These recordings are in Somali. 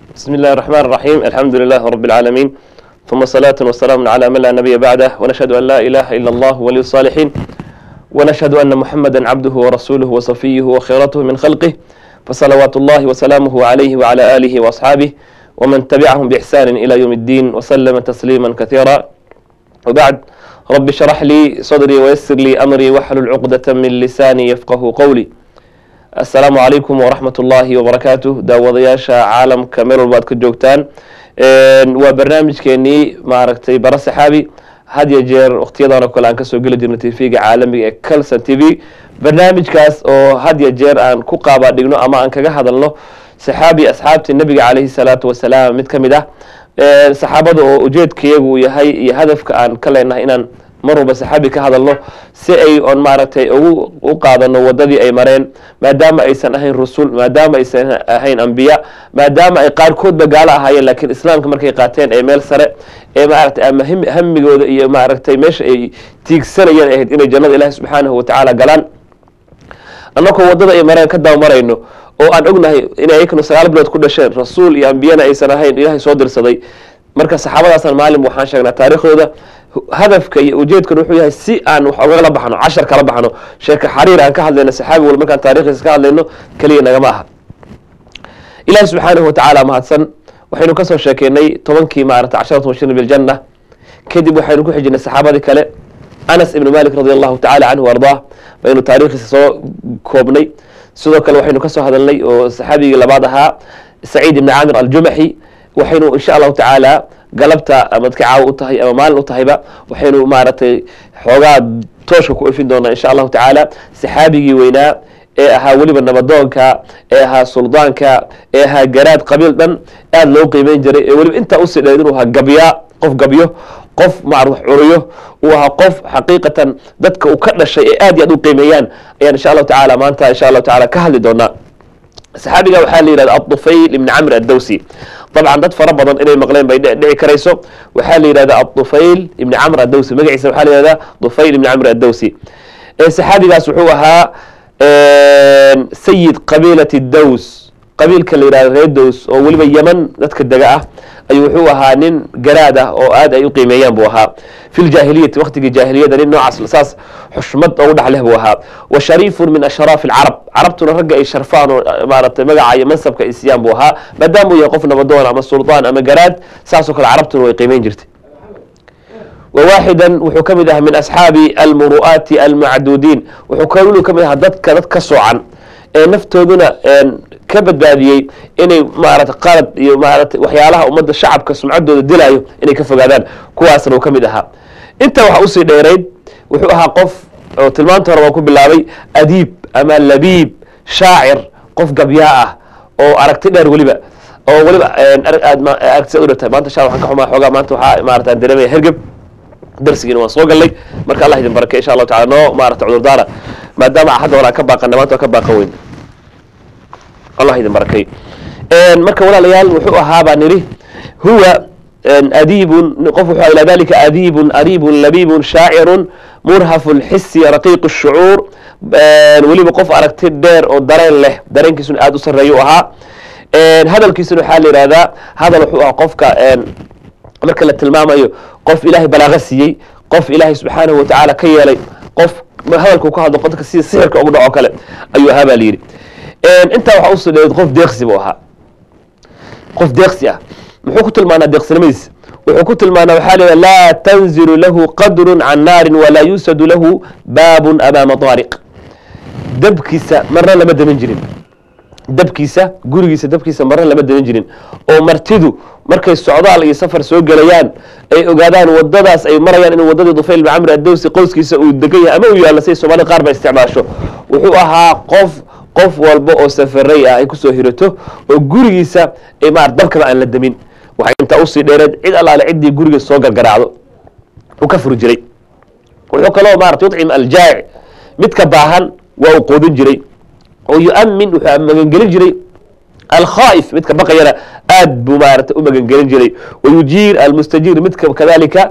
بسم الله الرحمن الرحيم الحمد لله رب العالمين ثم صلاة وسلام على من لا نبي بعده ونشهد أن لا إله إلا الله ولي الصالحين ونشهد أن محمدا عبده ورسوله وصفيه وخيرته من خلقه فصلوات الله وسلامه عليه وعلى آله وأصحابه ومن تبعهم بإحسان إلى يوم الدين وسلم تسليما كثيرا وبعد رب اشرح لي صدري ويسر لي أمري واحلل عقدة من لساني يفقه قولي asalaamu calaykum waraxmat ullaahi wabarakaatu daawadayaasha caalamka meel walba ad ka joogtaan waa barnaamijkeenii maaragtay bara saxaabi had ya jeer waktiyadan oo kale aan kasoo geli jirno tvga caalamiga ee calson t v barnaamijkaas oo had ya jeer aan ku qaaba dhigno ama aan kaga hadalno saxaabi asxaabtii nabiga caleyhi salaatu wasalaam mid ka mid ah saxaabada oo ujeedkayagu yahay iyo hadafka aan ka leenahay inaan mar walba saxaabi ka hadalno si ay on maaragtay ugu u qaadano wadadii ay mareen maadaama aysan ahayn rusul maadaama aysan ahayn ambiya maadaama ay qaarkoodba gaalo ahaayeen laakiin islaamka markay qaateen ee meel sare ee maaragtay ama hamigooda iyo maaragtay meesha ay tiigsanayeen ahayd inay jannada ilaahi subxaanahu watacaala galaan annagoo wadada ay mareen ka dabamarayno oo aan ognahay inay ayakanu sagaal bilood ku dhasheen rasuul iyo ambiyana aysan ahayn ilaahay soo dirsaday marka saxaabadaasaan maalin waxaan sheegnaa taariikhdooda hadafka iyo ujeedkan wuxuu yahay si aan wax ogala baxno cashar kala baxno sheeka xariir aan ka hadlayno saxaabi wal markaan taarikhdiisa ka hadlayno keliya nagama aha ilahi subxaanahu watacaala mahadsan waxaynu kasoo sheekeynay tobankii maarata casharatu bashirna biljanna kadib waxaynu ku xijinay saxaabadii kale anas ibnu malik radi allahu tacala canhu ardaa baynu taarikhdiisa soo koobnay sidoo kale waxaynu kasoo hadalnay oo saxaabigii labaad ahaa saciid ibni caamir aljumaxi waxaynu insha allahu tacaala galabta amadka caawa u tahay ama maalin u tahayba waxaynu maaragtay xoogaa tooshka ku ifin doonaa insha allahu tacaala saxaabigii weynaa ee ahaa weliba nabadoonka ee ahaa suldaanka ee ahaa garaad qabiil dhan aada loo qiimeyn jiray ee weliba intaa usii dheed inuu ahaa gabyaa qof gabyo qof maar wax curiyo uu ahaa qof xaqiiqatan dadka uu ka dhashay ee aad iyo aad u qiimeeyaan ayaan insha allahu tacaala maanta insha allahu tacaala ka hadli doonaa saxaabiga waxaa la yihahda adufayl ibni camr addawsi dabcan dad fara badan inay maqleen bay dhici karayso waxaa la yihahda adufayl ibni camr addawsi magaciisa waxaa la yihahda dufayl ibni camr addawsi saxaabigaas wuxuu ahaa sayid qabiilati daws qabiilka la yihahda reer dows oo weliba yeman dadka dega ah ayuu wuxuu ahaa nin garaad ah oo aad ay u qiimeeyaan buu ahaa fi ljaahiliyati waqtigii jaahiliyada nin noocaas saas xushmad ugu dhex leh buu ahaa wa shariifun min ashraafi alcarab carabtuna ragga ay sharfaan oo maaragtay magaca iyo mansabka ay siiyaan buu ahaa maadaama uu yahay qof nabadoon ama suldaan ama garaad saasoo kale carabtuna way qiimeyn jirtay wawaaxidan wuxuu ka mid ahaa min asxaabi almuru'aati almacduudiin wuxuu kaluu ka mid ahaa dadka dad ka soocan ee naftooduna ka badbaadiyey inay maarata qalad iyo maarata waxyaalaha ummadda shacabka sumcaddooda dilaayo inay ka fogaadaan kuwaasna uu ka mid ahaa intaa waxaa usii dheerayd wuxuu ahaa qof oo tilmaanta hore waan ku bilaabay adiib ama labiib shaacir qof gabyaa ah oo aragti dheer weliba oo weliba aragti u dhirtay maanta sha waxaan ka xumaa xoogaa maanta waxaa maarata aan dareemaya hergeb darsigiina waan soo gallay marka allah idin barakay insha allahu tacala noo maarata cudurdaara maadaama hadda hore aan ka baaqana maanta waan ka baaqan weyn allah idin barakay marka walaalayaal wuxuu ahaa baan nidhi huwa adiibun qof wuxuu ila dalika adiibun ariibun labiibun shaacirun murhafu lxisi raqiiq shucuur weliba qof aragti dheer oo dareen leh dareenkiisuna aada u sarreeya u ahaa hadalkiisuna waxaa la yihahdaa hadal wuxuu ahaa qofka marka la tilmaamayo qof ilaahay balaaqa siiyey qof ilaahay subxaanahu watacaala ka yeelay qof hadalku ka hadlo qofka sida sixirka ugu dhaco kale ayuu ahaa baa la yidhi intaa waxaa usoo dheeed qof deeqsi buu ahaa qof deeqsi ah muxuu ku tilmaanaa deeqsinimadiisa wuxuu ku tilmaanaa waxaa la laa tanzilu lahu qadrun can naarin walaa yuusadu lahu baabun amaama daariq dabkiisa marna lama damin jirin dabkiisa gurigiisa dabkiisa marna lama damin jirin oo martidu markay socdaal iyo safar soo gelayaan ay ogaadaan wadadaas ay marayaan in wadadii dufayl ibn camr addawsi qoyskiisa uu degan yahay ama uu yaalla siday soomaalida qaar ba isticmaasho wuxuu ahaa qof qof walba oo safaray ah ay kusoo hirato oo gurigiisa ay maar dabkaba aan la damin waxay intaa usii dheereed cid allaale ciddii guriga soo gargaraacdo uu ka furi jiray wuxuu kaloo maarata yudcim aljaa'ic midka baahan waa uu qoodin jiray oo yuamin wuxuu magangelin jiray alkhaa'if midka baqayana aad buu maarata u magangelin jiray wayujiir almustajiir midka kadalika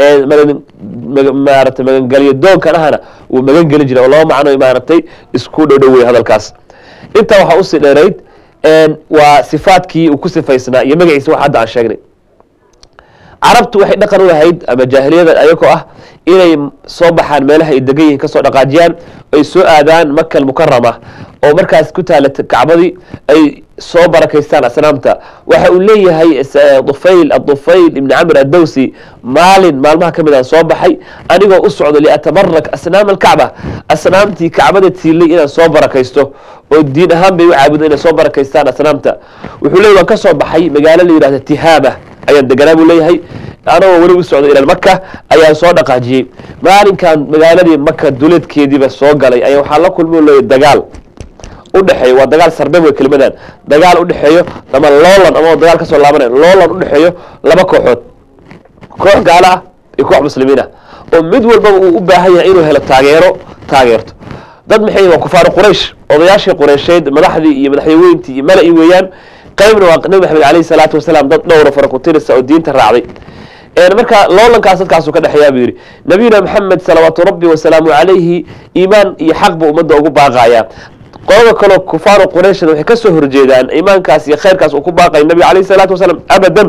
maarata magangelyo doonkan ahana wuu magangelin jiray oo laba macno maaratay isku dhodhowey hadalkaas intaa waxaa usii dheerayd waa sifaadkii uu ku sifaysnaa iyo magaciisa wax hadda aan sheegnay carabtu waxay dhaqan u lahayd ama jaahiliyada ayagoo ah inay soo baxaan meelaha ay degan yihiin kasoo dhaqaajiyaan ay soo aadaan maka almukarama oo markaas ku taala kacbadii ay soo barakaystaan asnaamta waxa uu leeyahay dufayl adufayl ibni camr addowsi maalin maalmaha ka mid aan soo baxay anigoo u socdo liatabarak asnaam alkacba asnaamtii kacbada tiilay inaan soo barakaysto oo diin ahaan bay u caabudo inay soo barakaystaan asnaamta wuxuu leeyay waan ka soo baxay magaalo la yidhahda tihaama ayaan deganaa buu leeyahay anagoo weli u socdo ilal maka ayaan soo dhaqaajiyey maalinkan magaaladii maka duleedkeediiba soo galay ayaa waxaa la kulmi leeyahy dagaal udhexeeyo waa dagaal sarbe wey kelimadan dagaal udhexeeyo ama loolan ama dagaal kasoo laabanay loolan udhexeeyo laba kooxood koox gaalo ah iyo koox muslimiin ah oo mid walbaba uu u baahan yahay inuu helo taageero taageerto dad maxay waa kufaaru quraysh odayaashii qureysheed madaxdii iyo madaxyaweyntii iyo mala-i weeyaan qaybna waa nabi maxamed alayhi salaatu wasalaam dad dhowra fara ku tirisa oo diinta raacday marka loolankaas dadkaasu ka dhexeeyaa buu yidhi nabiyuna maxamed salawaatu rabbi wasalaamu calayhi iimaan iyo xaq buu ummadda ugu baaqayaa qolada kaleo kufaaru qurayshna waxay kasoo horjeedaan iimaankaas iyo khayrkaas uu ku baaqaya nabiga alayhi salaatu wasalaam abadan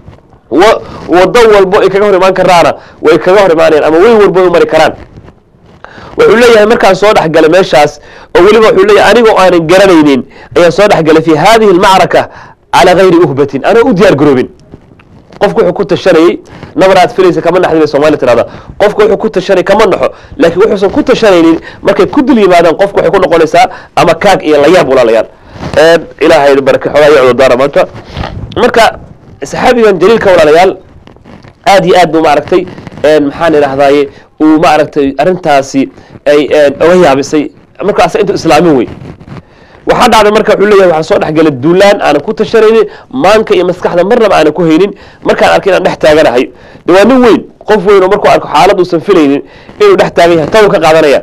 wado walbo ay kaga hor imaan karaana way kaga hor imaanayaan ama weyn walbo ay u mari karaan wuxuu leeyahay markaan soo dhexgalay meeshaas oo weliba wuxuu leeyahay anigoo aanan garanaynin ayaan soo dhexgalay fi hadihi almacraka calaa gayri uhbatin anoo u diyaar garoobin qofku wuxuu ku tashanayey nabar aad filaysa kama naxdi bay soomali tirahda qofku wuxuu ku tashanay kama naxo laakiin wuxuusan ku tashanaynin markay ku dul yimaadaan qofku waxay ku noqonaysaa ama kaag iyo layaab walaalayaal ilaahay barake xoogaa iyo cudurdaara maanta marka saxaabigan jaliilka walaalayaal aad iyo aad buu maaragtay maxaan idhahdaye uu maaragtay arrintaasi ay oga yaabisay markaas intuu islaamin wey waxaa dhacday marka wuxuu leeyahay waxaan soo dhexgalay duulaan aanan ku tashanaynin maanka iyo maskaxda marnaba aanan ku haynin markaan arkay inaan dhex taaganahay de waa nin weyn qof weyn oo markuu arko xaalad uusan filaynin inuu dhex taagan yahay tawu ka qaadanaya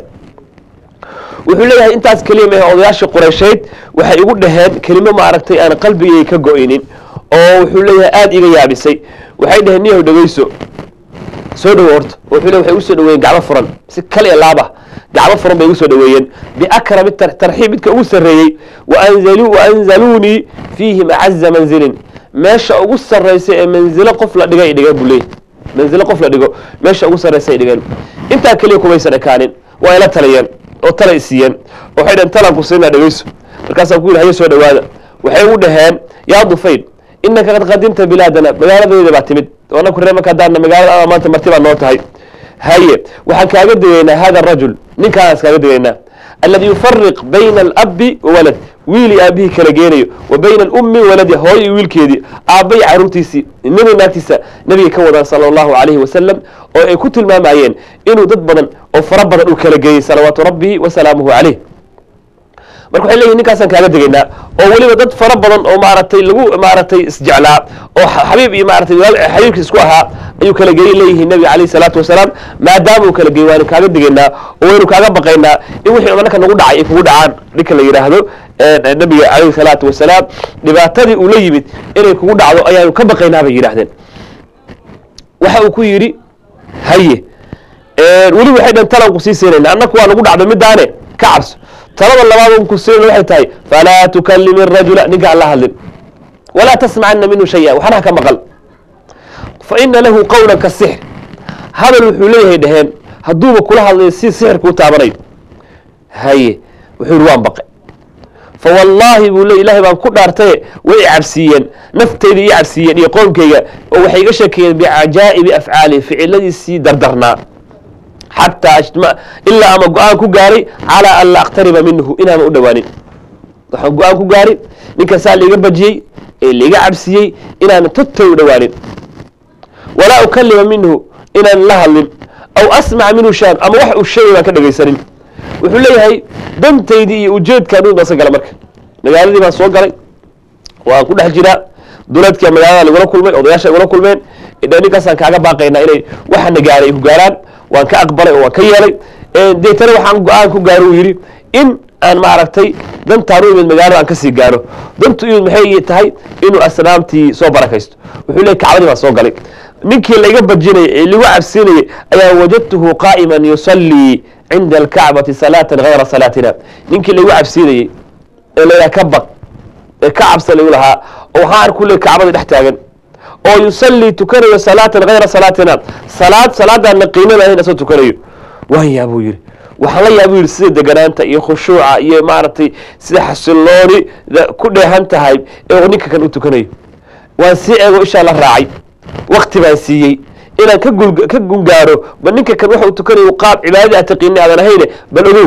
wuxuu leeyahay intaas keliya mehe odayaashii qureysheyd waxay igu dhaheen kelimo maaragtay aan qalbigay ka go-inin oo wuxuu leeyahay aada iga yaabisay waxay dhaheen niyahow dhegeyso soo dhawo horta wuxuu le waxay ugu soo dhaweeyeen gacmo furan si kal iyo laaba gacmo furan bay igu soo dhaweeyeen biakrami tarxiib midka ugu sarreeyey waanzaluunii fiihim acaza manzilin meesha ugu sarraysa ee manzilo qof la dhigay ay dhigeen buu leeyahy manzilo qof la dhigo meesha ugu sarraysa ay dhigeen intaa keliya kumaysan ekaanin waa ila taliyeen oo tala isiiyeen waxay dhaheen talaan ku siinaa dhegeyso markaasaan ku yidhi hayo soo dhawaada waxay ugu dhaheen yaa dufayl inaka qad qadimta bilaadana magaaladeeda baa timid anaku ree marka hadaana magaalada maanta marti baa noo tahay haye waxaan kaaga digaynaa hada arajul ninkaanaas kaaga digaynaa aladi yufariq bayna alabi wawalad wiil iyo aabihii kala geenayo wa bayna alummi waladi hooyo iyo wiilkeedii aabbay caruurtiisii nini naagtiisa nabiga ka wadaan sala allahu calayhi wasalam oo ay ku tilmaamayeen inuu dad badan oo fara badan uu kala geeyey salawaatu rabbihi wasalaamuhu caleyh marka waxay leeyihin ninkaasaan kaaga degaynaa oo weliba dad fara badan oo maaragtay lagu maaragtay isjeclaa oo xabiib iyo maaratay xabiibkiis isku ahaa ayuu kala geeyey leeyihiin nabiga calayhi salaatu wasalaam maadaama uu kala geeyey waanu kaaga degaynaa oo waynu kaaga baqaynaa in wixii marka nagu dhacay ay kugu dhacaan ninka la yidhaahdo nabiga calayhi salaatu wasalaam dhibaatadii uu la yimid inay kugu dhacdo ayaanu ka baqaynaa bay yidhahdeen waxa uu ku yidhi haye weli waxay dhan talan ku sii siinayna annaku waa nagu dhacdo midaane ka cabso talada labaad ku siin waxay tahay falaa tukalimi rajula ninka aan la hadlin walaa tasmacana minhu shaya waxna ha ka maqal fa ina lahu qawlan ka sixr hadal wuxuu leeyahay dhaheen hadduuba kula hadlayo si sixirka u taabanayo haye wuxuu yihi waan baqay fa wallaahi buu le ilahay baan ku dhaartaye way cabsiiyeen naftayda ii cabsiiyeen iyo qoomkayga oo waxay iga sheekeeyeen bicajaa'ibi afcaali ficiladiisii dardarnaa xataa ajma ilaa ama go-aan ku gaaray calaa an la aqtariba minhu inaama u dhowaanin waxaan go-aan ku gaaray ninkaasaa laiga bajiyey ee laiga cabsiyey inaana totay u dhowaanin walaa ukalima minhu inaan la hadlin aw asmaca minhu shaan ama wax uu sheegay baan ka dhegaysanin wuxuu leeyahay dantaydii iyo ujeedkaan u basa gala marka magaaladii baan soo galay waan ku dhex jiraa duleedkia magaalada lagula kulmay odayaasha igula kulmeen idha ninkaasaan kaaga baaqaynaa inay waxana gaaray ay ku gaaraan waan ka aqbalay oo waan ka yeelay deetana waxaan go-aan ku gaaro uu yidhi in aan maaragtay dantaan u imid magaalada aan kasii gaaro dantu imid maxay tahay inuu asnaamtii soo barakaysto wuxuu leey kacbadii baan soo galay ninkii laiga bajinayay ee lagu cabsinayay ayaa wajadtuhu qaa'iman yusallii cinda alkacbati salaatan hayra salaatina ninkii laigu cabsinayey ee la ka baq ee kacabsa lagu lahaa oo waxaan arku leey kacbada dhex taagan oo yusallii tukanayo salaatan hayra salaatina salaad salaadaan naqiinada ahayn asoo tukanayo waan yaa buu yidhi waxaan la yaabuu yidhi sida deganaanta iyo khushuuca iyo maaragtay sida xasilooni ku dheehan tahay ee ninka kan u tukanayo waan sii eego ishaa la raacay wakti baan siiyey inaan ka gul ka gungaaro ba ninka kan waxa uu tukanayo qaab cibaadadii aad taqiini aadan ahayne bal ogow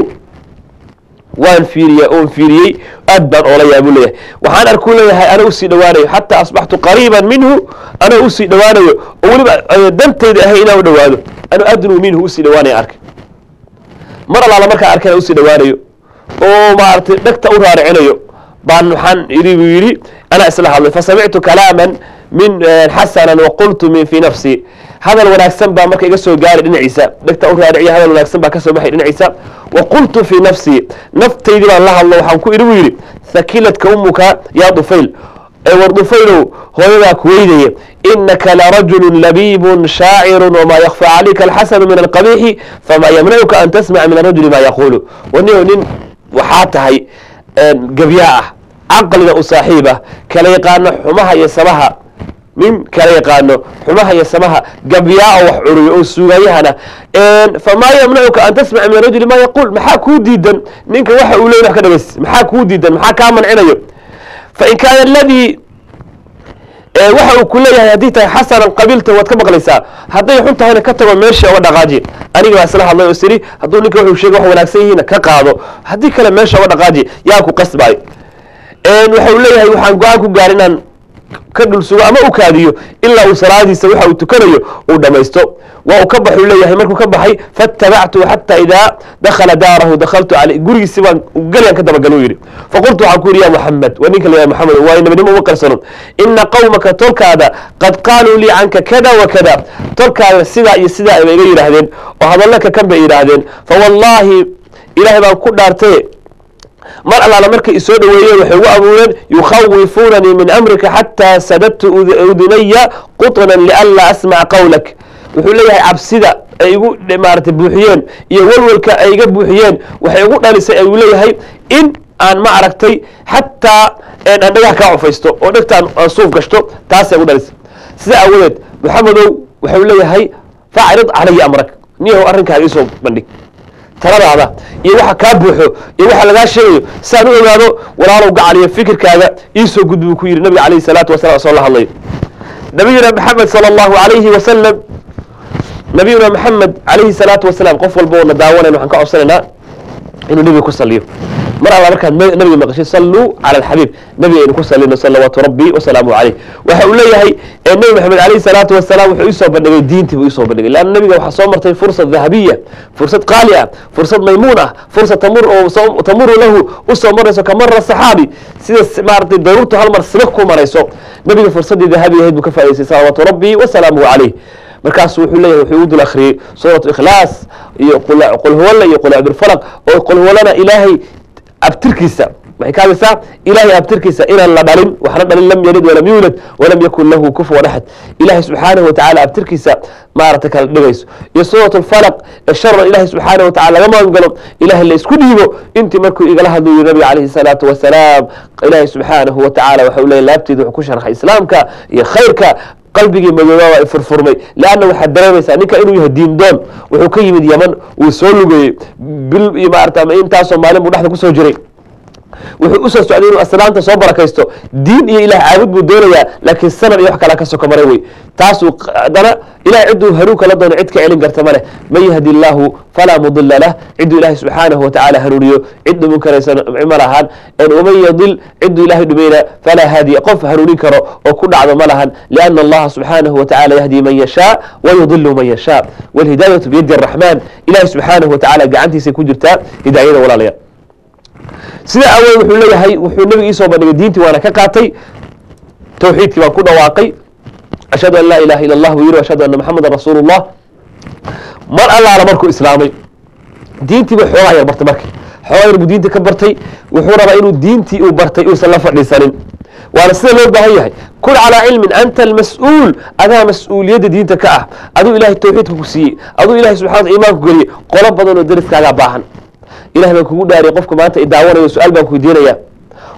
waan fiiriya oon fiiriyey aad baan oola yaabuu leeyahay waxaan arkuu leeyahay ana usii dhowaanayo xataa asbaxtu qariiban minhu ana usii dhowaanayo oo weliba dantayda ahay inaan u dhowaado anu adnuu minhu usii dhowaanaya arkay mar allaala markaan arkana usii dhowaanayo oo maaragtay dhegta u raaricinayo baan waxaan idhi buu yidhi anaa isla hadlay fasamictu kalaaman min xasanan waqultu min fii nafsi hadal wanaagsan baa marka iga soo gaaray dhinaciisa dhegta u raariciya hadal wanaagsan baa ka soo baxay dhinaciisa waqultu fii nafsii naftaydii baan la hadlo waxaan ku idhi buu yidhi hakiladka umuka yaa dufayl ee war dufaylow hooyadaa ku weydaya inaka larajulu labiibun shaaciru wamaa yakfa calayka alxasanu min alqabiixi famaa yamnacuka an tasmaca min arajuli maa yaquulu wanio nin waxaa tahay gebyaa ah caqliga u saaxiib ah kala yaqaano xumaha iyo samaha nin kala yaqaano xumaha iyo samaha gabyaa oo wax curiyo oo suugayahana famaa yamnacuka an tasmaca min arajuli maa yaquul maxaa kuu diidan ninka waxa uu leey wax ka dhagays maxaa kuu diidan maxaa kaa mancinayo fain kaana aladii waxa uu ku leeyahay haddii tahay xasanan qabiilta waad ka maqlaysaa hadday xun tahayna ka tago meesha oga dhaqaaji aniga baa isla hadlay oo siri hadduu ninka wuxuu sheegay wax wanaagsan yihiina ka qaado haddii kale meesha oga dhaqaaji yaa ku qasbaayo waxa uu leeyahay waxaan go-aan ku gaar inaan ka dhul sugo ama u kaadiyo ilaa uu salaadiisa waxa uu tukanayo uu dhamaysto waa uu ka baxuu leeyahay markuu ka baxay fatabactu xata idaa dakhala daarahu dakhaltu aley gurigiisi baan galyaan ka dabagalo yidhi faqultu waxaan ku yidhi ya muxamed waa ninka la muxamed waa nabinimo uma qarsano ina qawmaka tolkaada qad qaaluu lii canka kada wa kada tolkaada sidaa iyo sidaa ayba iga yidhaahdeen oo hadallaka kan bay yidhaahdeen fawallaahi ilaahay baan ku dhaartaye mar allaala markay isoo dhoweeyeen waxay ugu abuureen yukhawifuunanii min amrika xataa sadadtu udunaya quطnan lianlaa asmaca qawlak wuxuu leeyahay cabsida ay igu maarata buuxiyeen iyo walwalka ay iga buuxiyeen waxay igu dhalisay ayuu leeyahay in aan ma aragtay xataa aan dhagaha kaa cufaysto oo dhegtaan aan suuf gashto taasay igu dhalisay sida aawadeed maxamedow waxau leeyahay facrid calaya amrak niyahow arrinkaaga isoo bandhig taladaada iyo waxa kaa buuxo iyo waxa lagaa sheegayo saan u ogaado walaalow gacal iyo fikirkaaga iisoo gudbi buu ku yidhi nabiga alayhi salaatu wasalam soo la hadlayo nabiyuna maxamed sala allahu alayhi wasalam nabiyuna maxamed alayhi salaatu wasalaam qof walba oo na daawanayna waxaan ka codsanaynaa inuu nebiga ku saliyo mar alla markaad nabiga maqashay salluu cala alxabiib nabiga aynu ku salino salawaatu rabbi wasalaamu caleyh waxa uu leeyahay nebi maxamed alayhi salaatu wasalaam wuxuu isoo bandhigay diintii buu isoo bandhigay leanna nabiga waxaa soo martay fursad dahabiya fursad qaali ah fursad maymuun ah fursad tamur oo tamuru lahu usoo marayso kamara saxaabi sida maaratay daruurtu hal mar sibak ku marayso nabiga fursaddii dahabiga ahayd buu ka faa'idaystay salawaatu rabbi wasalaamuhu caleyh markaasu wuxuu leeyahay wuxuu u dul akhriyey suuratu ikhlaas iyo qul huwalla iyo qul cabdulfalaq oo qul huwallana ilaahay abtirkiisa waxay ka hadlaysaa ilaahay abtirkiisa inaan la dhalin waxna dhalin lam yalid walam yuulad walam yakun lahu kufuwan axad ilahay subxaanahu watacala abtirkiisa maarata kala dhigayso iyo suurat lfalaq ee sharan ilahay subxaanahu watacala laga magan galo ilahay la isku dhiibo intii markuu igala hadlu yiri nabiga calayhi salaatu wasalaam ilaahay subxaanahu watacala waxa uu leeyahy laabteeda wuxuu ku sharxay islaamka iyo khayrka qalbigii madoobaa waa furfurmay leanna waxaad dareemaysaa ninka inuu yahay diin doon wuxuu ka yimid yaman wuu soo lugayey bil iyo maarata intaasoo maalin buu dhexda kusoo jiray wuxuu usoo socday inuu aslaanta soo barakaysto diin iyo ilah caabud buu doonayaa laakiin sanad iyo wax kalaa ka soko maray wey taasuu haddana ilahay cidduu hanuunka la doono cid ka celin karta maleh man yahdi illaahu falaa mudila lah cidduu ilaahay subxaanahu watacala hanuuniyo cid dhumin karaysa ma lahan waman yadil cidduu ilahay dhumayna falaa haadiya qof hanuunin karo oo ku dhacdo ma lahan liana allaha subxaanahu watacala yahdi man yashaa wayudilu man yashaa walhidaayatu biyadi araxmaan ilahay subxaanahu watacala gacantiisay ku jirtaa hidaayada walaalayaal sida awood wuxuu leeyahay wuxuu nebiga iisoo bandhigay diintii waana ka qaatay tawxiidkii baan ku dhawaaqay ashhadu an laa ilaha ila allah buu yiri ashhadu anna maxamedan rasuulu llah mar allaala markuu islaamay diintii buu xoogaa yar bartay markii xoogaa yar buu diintii ka bartay wuxuu rabaa inuu diintii uu bartay uusan la fadhiisanin waana sida loo baahan yahay kun calaa cilmin anta almas-uul adaa mas-uuliyadda diinta ka ah aduu ilahay tawxiidka ku siiyey aduu ilahay subxana iimaanku geliyey qolo badan oo dariskaagaa baahan ilahay baan kugu dhaariyay qofka maanta i daawanayo su-aal baan ku weydiinaya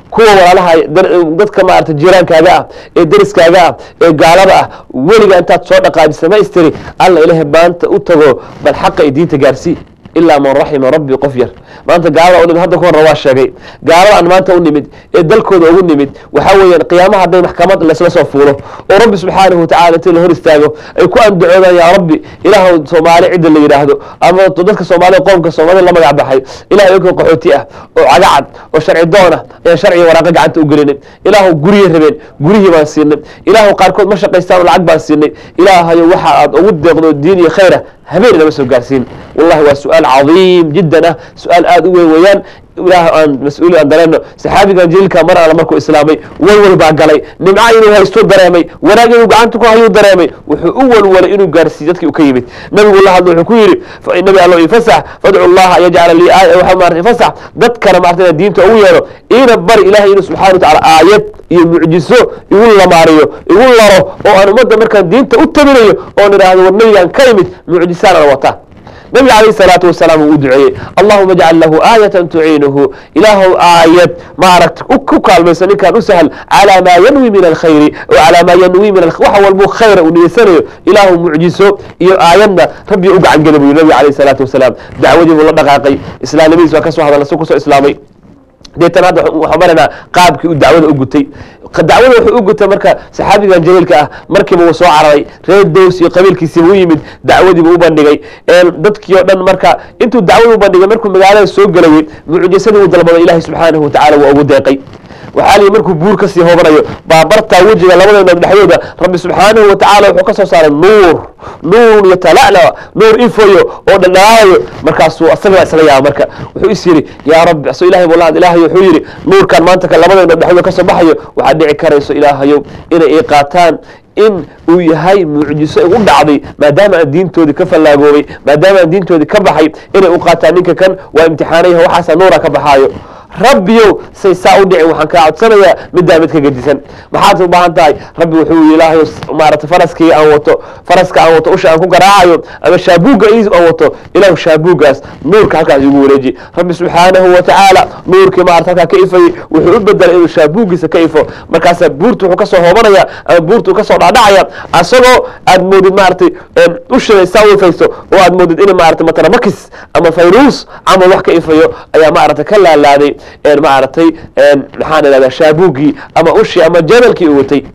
kuwa walaalaha dadka maarata jiiraankaaga ah ee deriskaaga ah ee gaalada ah weliga intaad soo dhaqaajisa ma istiri alla ilaahay maanta u tago bal xaqa iyo diinta gaarsii ilaa man raxima rabbi qof yar maanta gaalada u nimid hadda ka horna waa sheegay gaalada aan maanta u nimid ee dalkooda ugu nimid waxaa weeyaan qiyaamaha hadday maxkamad laysla soo fuulo oo rabbi subxaanahu watacala intii la hor istaago ay ku andacoodaan yaa rabbi ilaahu soomaali cidda la yidhaahdo ama dadka soomaalida qoomka soomaalida la magac baxay ilaah iyankoo qaxooti ah oo cagacad oo sharci doon ah ayaan sharciga waraaqa gacanta u gelinin ilaahu guriyay rabeen gurihii baan siinay ilaahu qaarkood ma shaqaystaan oo lacag baan siinay ilaahayo waxa aad ugu deeqdo diin iyo khayra habeen inama soo gaarsiin wallahi waa su-aal cadiim jiddan ah su-aal aada u weyn weeyaan ilaah aan mas-uuli aan dareenno saxaabigan jaliilka mar alla markuu islaamay walwal baa galay nimca inuu haysto dareemay wanaag inuu gacanta ku hayuu dareemay wuxuu u walwalay inuu gaarsiiyo dadkii uu ka yimid nabigu la hadlo wuxuu ku yidhi nabi allo ifasax fadcu allaha an yajcala lii aaya waxa maarata ifasax dadkana maarata diinta ugu yeero iina bari ilahay inuu subxana wa tacala aayad iyo mucjiso igu lamaariyo igu laro oo aan ummadda markaan diinta u tabinayo oon idhaahdo war nabigaan ka imid mucjisaan ana wataa nabiga calayh salaatu wasalaam uu u duceeyey allahuma ajcal lahu aayatan tuciinuhu ilaahow aayad maaragta ku kaalmayso ninkaan u sahal calaa maa yanwi min alkhayri oo calaa maa yanwi min wax walbuu khayra uu niyeysanayo ilaahu mucjiso iyo aayadna rabbi u gacan geli buu yiri nabiga calayh salaatu wasalaam dacwadii buu la dhaqaaqay islaamnimadiis waa ka soo hadalna si kusoo islaamay deetan hadda waxaan maraynaa qaabkii uu dacwada u gutay dacwada wuxuu u gutay marka saxaabigan jaliilka ah markiiba uu soo cararay reer dows iyo qabiilkiisiiba u yimid dacwadiiba u bandhigay dadkii oo dhan marka intuu dacwada u bandhigay markuu magaalada soo gelayay mucjisadii uu dalbado ilaahay subxaanahu watacala waa ugu deeqay waxaa liyi markuu buur kasii hoobanayo baabartaa wejiga labada noog dhexdooda rabbi subxaanahu watacala wuxuu ka soo saaray nuur nuur yatala'la nuur ifoyo oo dhadhaayo markaasuu asaga isla yaaba marka wuxuu is yidhi yaa rabbi so ilahay buu lahad ilaahay wuxuu yidhi nuurkan maanta ka labada noog dhexdooda ka soo baxayo waxaad dhici karayso ilaahayow inay ii qaataan in uu yahay mucjiso u dhacday maadaama aan diintoodii ka fallaagoobay maadaama aan diintoodii ka baxay inay u qaataan ninka kan waa imtixaanayah waxaasa nuura ka baxaayo rabbiyow say saa u dhicin waxaan kaa codsanayaa middaa mid ka gedisan maxaad u baahan tahay rabbi wuxuu yii ilaahay maarata faraskii aan wato faraska aan wato usha aan ku garaacayo ama shaabuugga i aan wato ilaahu shaabuuggaas nuurka halkaas igu wareeji rabbi subxaanahu wa tacaala nuurkii maarata halkaa ka ifayey wuxuu u bedelay inuu shaabuuggiisa ka ifo markaasaa buurta wuxuu kasoo hoobanaya ama buurta uu kasoo dhacdhacaya asagoo aad moodid maaratay usha saa u ifayso oo aad moodid in maarata mataramakis ama fayruus camal wax ka ifayo ayaa maarata ka laalaaday maaragtay maxaan idhahdaa shaabuuggii ama ushii ama jamalkii uu watay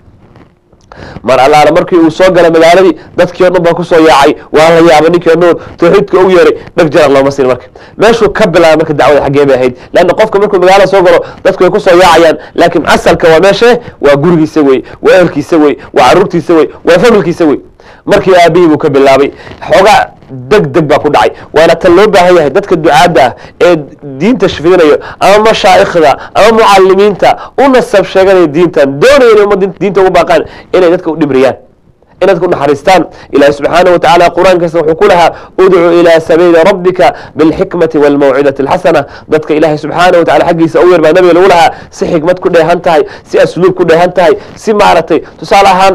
mar allaala markii uu soo galay magaaladii dadkii o dhan baa kusoo yaacay waa la yaabay ninkii nuur tawxiidka u yeeray dheg jarar looma siin marka meeshuu ka bilaabay marka dacwada xaggee bay ahayd leanna qofka markuu magaalada soo galo dadku way kusoo yaacayaan laakiin asalka waa meeshee waa gurigiisa wey waa ehelkiisa wey waa caruurtiisa wey waa familkiisa wey markii aabihii buu ka bilaabay xoogaa deg deg baa ku dhacay waana tan loo baahan yahay dadka ducaadda ah ee diinta shafidinayo ama mashaa'ikhda ama mucalimiinta u nasab sheeganaya diintan doonaya inay ummadda diinta ugu baaqaan inay dadka u dhibriyaan in dadka u naxariistaan ilahi subxaanaه watacaala qur-aankiisa wuxuu ku lahaa udcuu ilaa sabiili rabbika bilxikmati wاlmawcidati اlxasana dadka ilaahay subxaanaه watacala xaggiisa u yar baa nabiga lagu lahaa si xikmad ku dheehan tahay si asluub ku dheehan tahay si maaragtay tusaale ahaan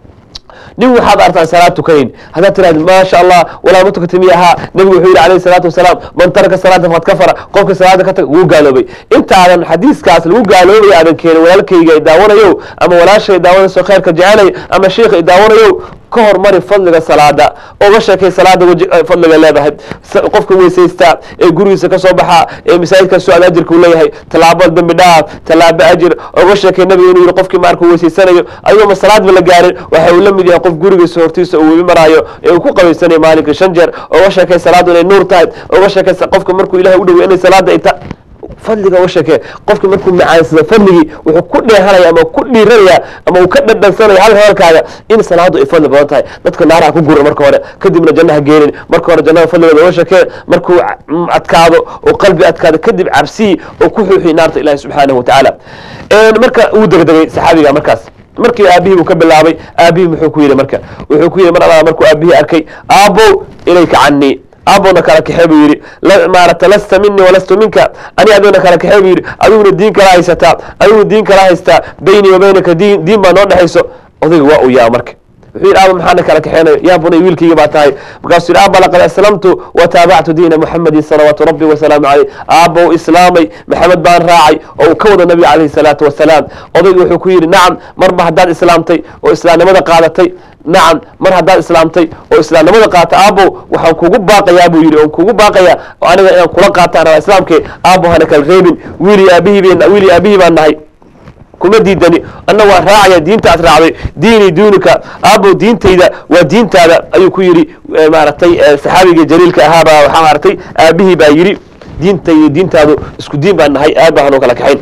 nin waxaad artaan salaad tukanayn haddaad tiraahdi maasha allah walaa ma tukatay miya ahaa nabigu wuxuu yidhi alayhi salaatu wasalaam man taraka salaata faqad kafara qofka salaada ka tag wuu gaaloobay intaadan xadiiskaas lagu gaaloobaya aadan keenin walaalkayga i daawanayo ama walaashay daawanayso khayrka jecelay ama sheikha i daawanayo ka hormari fadliga salaada oga sheekay salaada wji fadliga leedahay qofka weysaysta ee gurigiisa kasoo baxa ee masaajidka socod ajirka uu leeyahay tallaabo dembi dhaaf tallaabo ajir oga sheekay nabiga inuu yihi qofkii markuu weysaysanayo ayagoo ma salaadba la gaarin waxa uu la mid yahay qof gurigiisa hortiisa uu webi maraayo ee uu ku qabaysanayo maalinka shan jeer oga sheekay salaadu inay nuur tahay oga sheekay qofka markuu ilahay u dhawey inay salaada ay ta fadliga uga sheekee qofki markuu macaansado fadligii wuxuu ku dheehanaya ama ku dhiiranaya ama uu ka dhadhansanaya hal hadalkaaga in salaadu ay fadli badan tahay dadka naaraha ku gura marka hore kadibna jannaha geenin marka hore jannada fadligooda uga sheekee markuu adkaado oo qalbi adkaado kadib cabsiyi oo ku xuuxiy naarta ilahi subxaanahu watacaala marka uu degdegay saxaabiga markaas markii aabihii buu ka bilaabay aabihii muxuu ku yidhi marka wuxuu ku yidhi mar alla markuu aabihii arkay aabbow ilayka canii aabowna kala kaxee buu yidhi maarata lasta minii walastu minka ani adigna kala kaxee buu yidhi adiguna diin kala haysataa adiguna diin kala haystaa beynii wa beynaka diin diin baa noo dhexayso odayga waa uu yaa marka wuxuu yidhi aaba maxaana kala kaxeenayo yaa bunay wiilkayga baa tahay markaasuu yidhi aaba laqad aslamtu wataabactu diina muxamedin salawaatu rabbi wasalaamu caleyh aaba uu islaamay maxamed baan raacay oo uu ka wada nabiga calayhi salaatu wasalaam odaygu wuxuu ku yidhi nacam marba haddaad islaamtay oo islaamnimada qaadatay nacam mar haddaad islaamtay oo islaamnimada qaata aabo waxaan kugu baaqayaa buu yidhi oon kugu baaqayaa oo aniga inaan kula qaataan rabaa islaamkee aabo hana kala reebin wiili aabihii been wiili aabihii baan nahay kuma diidani anna waan raacaya diinta aad raacday diinii diinuka aabo diintayda waa diintaada ayuu ku yidhi maaragtay saxaabiga jaliilka ahaabaa waxaa maaragtay aabihii baa yidhi diintayda diintaadu isku diin baan nahay aad baa hanoo kala kaxayn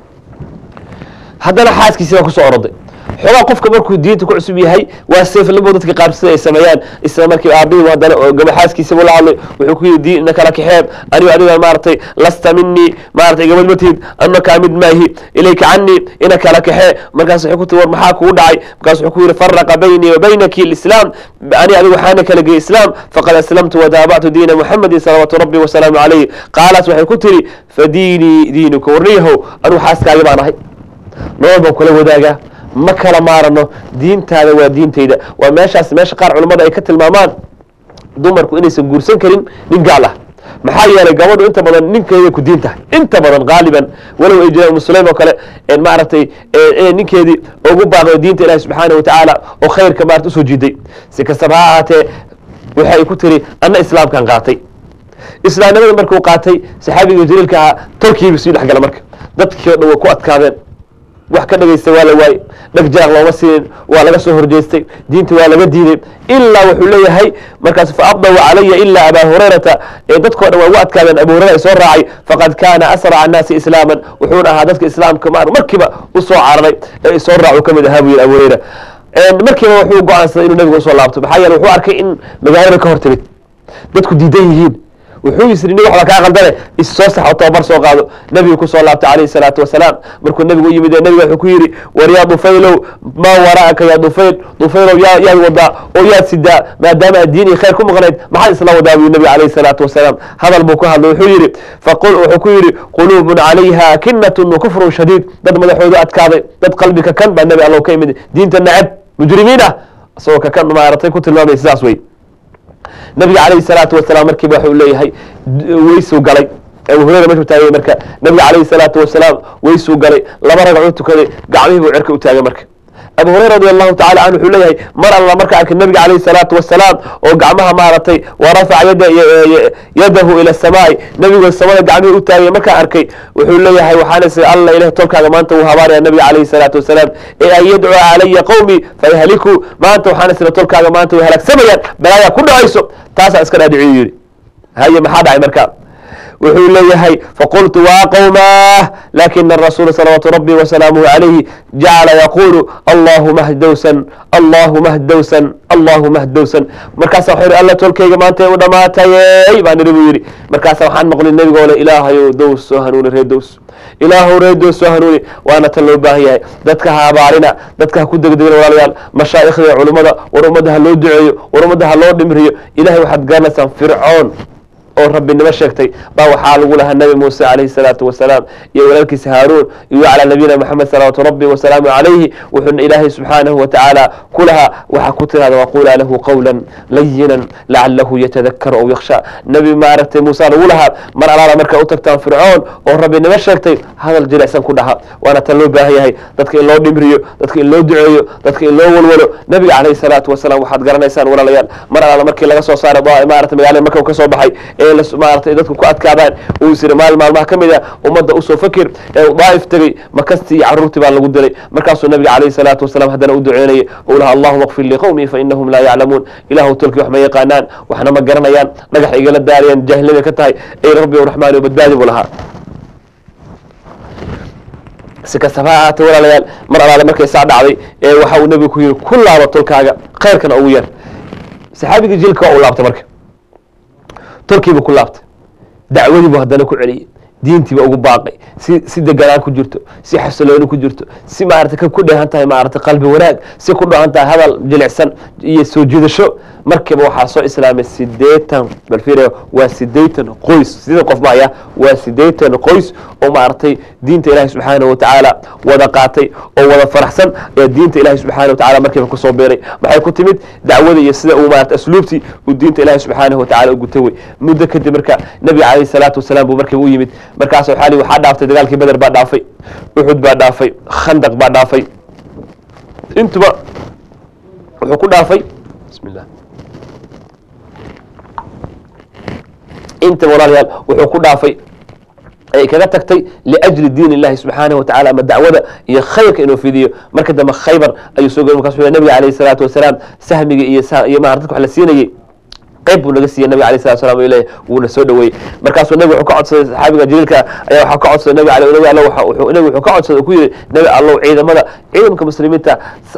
haddana xaaskiisii baa kusoo oroday xoogaa qofka markuu diinta ku cusub yahay waa seeflabo dadka qaar sida ay sameeyaan isla markii aabihii haddana oo gabaxaaskiisaba la hadlay wuxuu ku yidhi diinna kala kaxeeb anigo adiga maaragtay lasta minii maaragtay gabadh ma tihid anna kaa mid maahi ilayka canii ina kala kaxee markaas wuxuu ku tiri war maxaa kugu dhacay markaas wuxuu ku yidhi faraqa baynii wa baynaki alislaam ani adigu waxaana kala geeyey islaam faqad aslamtu wataabactu diina muxamedin salawaatu rabbi wasalaamu calayh qaalat waxay ku tiri fadiinii diinuka warniyahow anigu xaaskaagi baan ahay nolol baan kula wadaagaa ma kala maarano diintaada waa diintayda waa meeshaas meesha qaar culammada ay ka tilmaamaan dumarku inaysan guursan karin nin gaal ah maxaa yeelay gabadhu inta badan ninkeeday ku diin tahay inta badan haaliban walow ay jiraan musulaym oo kale maaragtay inay ninkeedii ugu baaqdo diinta ilahi subxaana watacaala oo khayrka maarata usoo jiiday si kastaba ha ahaatee waxay ku tiri anna islaamkan qaatay islaamnimada markuu qaatay saxaabiga jaliilka ahaa tolkiiba sii dhexgala marka dadkii o dhan way ku adkaadeen wax ka dhegaysta waa la waayey dheg jaaq looma siinin waa laga soo horjeestay diinta waa laga diiday ilaa wuxuu leeyahay markaas fa abdaw calaya ilaa abaa hurayrata ee dadkoo dhan waa ugu adkaadeen abu hurayra ay soo raacay faqad kaana asraca annaasi islaaman wuxuuna ahaa dadka islaamka ma markiiba u soo cararay ee soo raacu ka mid ahaa buu yidhi abu hurayra markiiba wuxuu go-aansaday inuu nabiga usoo laabto maxaa yeele wuxuu arkay in magaalada ka hor timid dadku diidan yihiin wuxuu yisri nin waxba kaa qaldane issoo sax oo tababar soo qaado nebigu kusoo laabtay calayhi salaatu wasalaam markuu nebigu u yimid nebiga wuxuu ku yidhi war yaa dufaylow maa waraa'aka yaa dufayl dufaylow yaa yaad wadaa oo yaad sidaa maadaama aad diin iyo khayr ku maqnayd maxaad isla wadaa buu nebiga calayhi salaatu wasalaam hadal buu ku hadlay wuxuu yidhi faqul wuxuu ku yidhi quluubun calayha kinatun wa kufrun shadiid dad madaxoodu adkaaday dad qalbika kan baa nebi allow ka imid diinta nacab mujrimiin ah isagoo ka kan maaratay ku tilmaamay sidaas wey nabiga calayhi salaatu wasalaam markiiba waxuu leeyahay weysuu galay abu hureyra meeshuu taagay marka nabiga calayhi salaatu wasalaam weysuu galay laba ragcuu tukaday gacmihii buu cerka u taagay marka abu hureyra radi allahu tacala canhu wuxuu leeyahay mar alla marka arkay nabiga calayhi salaatu wasalaam oo gacmaha maaragtay wa rafaca yada yadahu ila samaa'i nebigoo samada gacmihii u taagay markaan arkay wuxuu leeyahay waxaan is alla ilaah tolkaaga maanta wuu habaaraya nabiga calayhi salaatu wasalaam ee an yadcua calaya qowmii fayahlikuu maanta waxaan isla tolkaaga maanta way halaagsamayaan balaayaa ku dhacayso taasaa iska dhaadhiciyu yidhi haye maxaa dhacay marka wuxuu leeyahay faqultu waa qowmaah lakina arasuula salawaatu rabbi wasalaamuhu calayhi jacala yaquulu allahuma hdowsan allahuma hdowsan allahuma hdowsan markaasa waxuu yidhi alla tolkayga maanta u dhamaatayey baa nidhi buu yidhi markaasa waxaan maqlin nebigoo le ilaahayow dows soo hanuuni ree dows ilaahow ree dows soo hanuuni waana tan loo baahan yahay dadka ha abaarina dadka ha ku degdegin walaalayaal mashaa'ikhda culummada war ummadda ha loo duceeyo war ummadda ha loo dhimriyo ilahay waxaad garanaysaan fircoon oo rabbinimo sheegtay baa waxaa lagu lahaa nabi muuse calayhi salaatu wasalaam iyo walaalkiisa haaruun iyo calaa nabiyina maxamed salawaatu rabbi wasalaamu calayhi wuxuuna ilaahay subxaanahu watacaala ku lahaa waxaa ku tirahda waqulaa lahu qawlan layinan lacalahu yatadakaru aw yakhsha nebi maaragtay muuse lagu lahaa mar alaala markaa u tagtaan fircoon oo rabbinimo sheegtay hadal jilicsan ku dhaha waana tan loo baahan yahay dadka in loo dhimriyo dadka in loo duceeyo dadka in loo walwalo nabiga calayhi salaatu wasalaam waxaad garanaysaan walaalayaal mar alaala markii laga soo saaray maarata magaalada marka uu ka soo baxay ee maaratay dadku ku adkaadaan uu isiri maalin maalmaha ka mid a ummadda usoo fakir ee uu daa'if tegey makastii iyo carruurtii baa lagu dilay markaasuu nabiga calayhi salaatu wasalaam haddana u duceynayay ou laha allahuma kfir liqowmii fa inahum laa yaclamuun ilaahu tolkii wax ma yaqaanaan waxna ma garanayaan dhagax igala daarayaan jaahilnimay ka tahay ey rabbi o raxmaani o badbaadi buu lahaa si kastaba ha ahaatee walaalayaal mar alaale markay saa dhacday ee waxa uu nebigu ku yidhi ku laaba tolkaaga khayrkana ugu yar saxaabigii jilka waa uu laabtay marka tolkiiba ku laabtay dacwadiibu haddana ku celiyey diintiiba ugu baaqay si si deganaan ku jirto si xasilooni ku jirto si maarata ka ku dheehan tahay maarata qalbi wanaag si ku dheehan tahay hadal jilicsan iyo soo jiidasho markiiba waxaa soo islaamay sideetan balfir waa sideetan qoys sideetan qof maaya waa sideetan qoys oo maaragtay diinta ilaahay subxaanahu watacaala wada qaatay oo wada faraxsan ayaa diinta ilaahay subxaanahu watacaala markiiba kusoo beeray maxay ku timid dacwada iyo sida uu maarata asluubtii uu diinta ilaahay subxaanahu watacaala u gutay wey muddo kadib marka nabiga calayhi salaatu wasalaam buu markiiba u yimid markaas waxaa li waxaa dhaaftay dagaalkii beder baa dhaafay uxud baa dhaafay khandaq baa dhaafay intuba wuxuu ku dhaafay bismillah intaba walaalayaal wuxuu ku dhaafay ay kaga tagtay liajli diin illahi subxaanahu watacala ama dacwada iyo khayrka inuu fidiyo marka dambe khaybar ayuu soo gey markaas wuxuu nabiga calayhi salaatu wasalaam sahmiga iyo iyo maarata dadka wax la siinayey qayb buu naga siiyey nabiga alayh salatu salam ileh wuuna soo dhaweeyey markaasuu nabiga wuxuu ka codsaday saxaabiga jaliilka ayaa waxaa ka codsaday nabi ale nabi alla wuxuu nabi wuxuu ka codsaday ku yidhi nabi allow ciidamada ciidanka muslimiinta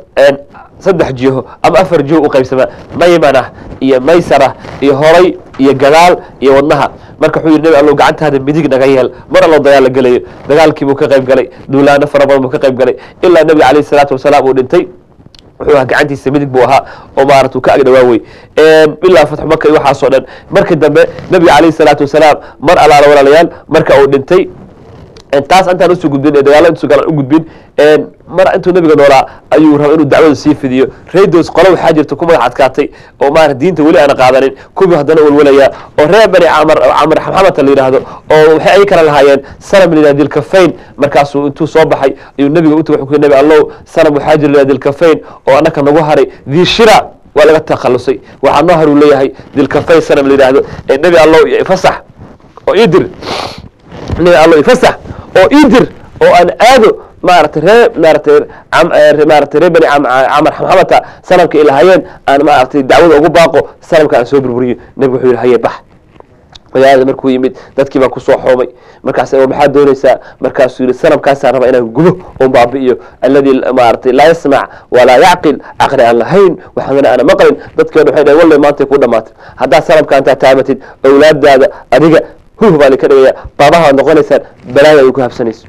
saddex jiho ama afar jiho u qaybsamaa maymanah iyo maysarah iyo horay iyo gadaal iyo wadnaha marka wuxuu yidhi nabi allow gacantaada midig naga yeel mar allow dagaal la gelayo dagaalkii buu ka qayb galay duulaano fara badan buu ka qayb galay ilaa nabiga calayhi salaatu wasalaam uu dhintay wuxuu ahaa gacantiisa midig buu ahaa oo maarata uu ka agdhawaawey ilaa fatxu maka iyo waxaasoo dhan markii dambe nabiga calayhi salaatu wasalaam mar alaala walaalayaal marka uu dhintay taas intaan usoo gudbin ee dagaalo intuu galan u gudbin mar intuu nabiga noolaa ayuu raba inuu dacwada sii fidiyo raydos qolo waxaa jirta ku magac adkaatay oo maarata diinta weli aana qaadanin kuwii haddana walwalaya oo reer bani camar camar xamxamata la yidhaahdo oo waxay ay kala lahaayeen sanam la yidhahdo dilkafayn markaasuu intuu soo baxay ayuu nabiga u tagay wuxuu ku nabi allow sanam waxaa jira la yidhahdo dilkafayn oo annaka nagu haray diishira waa laga takhalusay waxaa noo har uu leeyahay dilkafayn sanam la yidhaahdo ee nabi allow fasax oo ii dir nabi allow ifasax oo ii dir oo aan aado maarata ree maaratay maarata ree bani camar xamxamata sanamka ay lahaayeen aan maaratay dacwada ugu baaqo sanamka aan soo burburiyo nebigu wuxuu yidhi haye bax magaalada markuu yimid dadkii baa kusoo xoomay markaas maxaad doonaysaa markaasuu yihi sanamkaasaan rabaa inaan gubo oon baabi'iyo alladii maaratay laa yasmac walaa yacqil caqli aan lahayn waxaana aana maqlin dadkeena waxay dhahen walle maantay ku dhamaatay haddaad sanamka intaa taamatid awlaadaada adiga huh baa lika dhigaya baabaha waad noqonaysaan balaaya ay ku habsanayso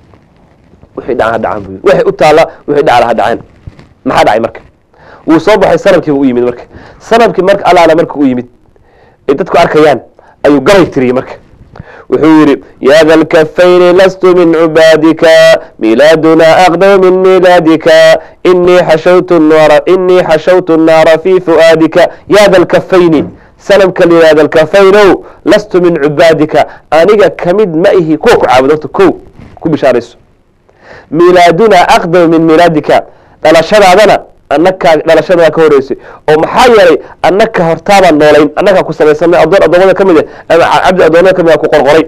wixii dhacan ha dhacaan buu yidhi waxay u taalla wixii dhacala ha dhaceen maxaa dhacay marka wuu soo baxay sanamkiiba u yimid marka sanamkii marka alaala marka u yimid ay dadku arkayaan ayuu galay tiriyey marka wuxuu yidhi ya da lkafayni lastu min cibaadika milaaduna aqdamu min milaadika inii xashawtu nara inii xashawtu nnaara fi fu'aadika ya da lkafayni sanamka la yihahda lkafaynow lastu min cibaadika aniga kamid ma ihi kuwa ku caabudo horta ko ku bishaarayso milaaduna aqdamu min milaadika dhalashadaadana annakaa dhalashadadaa ka horeysay oo maxaa yeelay annaka hortaabaan noolayn annakaa ku samaysanay adoon adoomada ka mid a ama cabdi adoomada ka mid a ku qorqoray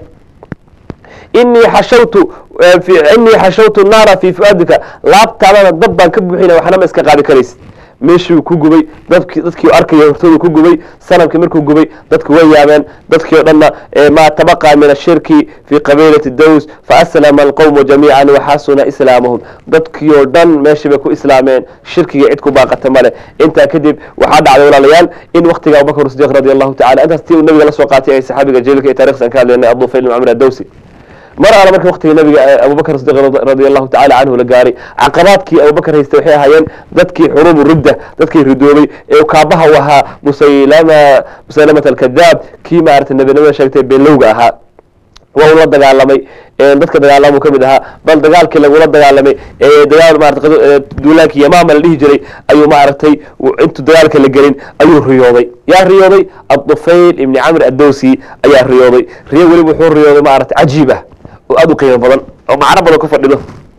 inii xashawtu inii xashawtu naara fii fu'aadika laabtaadana dab baan ka buuxina waxna ma iska qaadi karaysid meeshuu ku gubay dadki dadkii arkaya hortoodu ku gubay sanamkii markuu gubay dadku way yaabeen dadkii o dhanna maa tabaqa min ashirki fii qabiilati daws faaslama alqowmu jamiican waxasuna islaamahum dadkii oo dhan meeshii bay ku islaameen shirkiga cid ku baaqata male intaa kadib waxaa dhacday walaalayaal in waktiga abubakr sidiq radi allahu tacala intaas tii uu nabiga la soo qaatay ay saxaabiga jaliilka iyo taarikhsan ka hadlaynay abufayl camr adawsi mar alla marka waktiga nabiga abubakr sidiq radi allahu tacala canhu la gaaray caqabaadkii abubakr haystay waxay ahaayeen dadkii xuruubu ridda dadkii ridoobay ee kaabaha u ahaa musaylama musaylamat alkadaab kii maarata nebinimada sheegtay beelowga ahaa waa uu la dagaalamay dadka dagaalamuu ka mid ahaa bal dagaalkii lagula dagaalamay dagaal maarata duulaankii yamaama la dhihi jiray ayuu maaragtay intuu dagaalka la gelin ayuu riyooday yaa riyooday adufayl ibni camr addowsi ayaa riyooday riyo weliba wuxuu riyooday maarata cajiib ah oo aada u qiimo badan oo macno badan ku fadhido